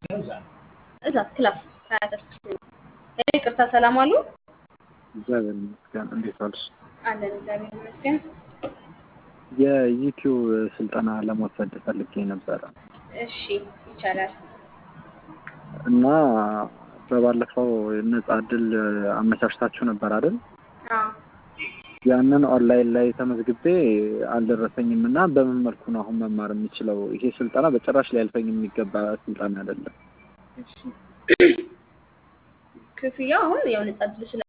እዛ ክላስ ሀያ ስድስት ይቅርታ ሰላም አሉ እግዚአብሔር ይመስገን። እንዴት ዋልሽ? አለን እግዚአብሔር ይመስገን። የዩቲዩብ ስልጠና ለመውሰድ ፈልጌ ነበረ እሺ ይቻላል። እና በባለፈው ነጻ እድል አመቻችታችሁ ነበር አይደል? አዎ ያንን ኦንላይን ላይ ተመዝግቤ አልደረሰኝም እና በምን መልኩ ነው አሁን መማር የምችለው? ይሄ ስልጠና በጭራሽ ሊያልፈኝ የሚገባ ስልጠና አይደለም። እሺ ክፍያ አሁን ያው ነጻ እድል ስለ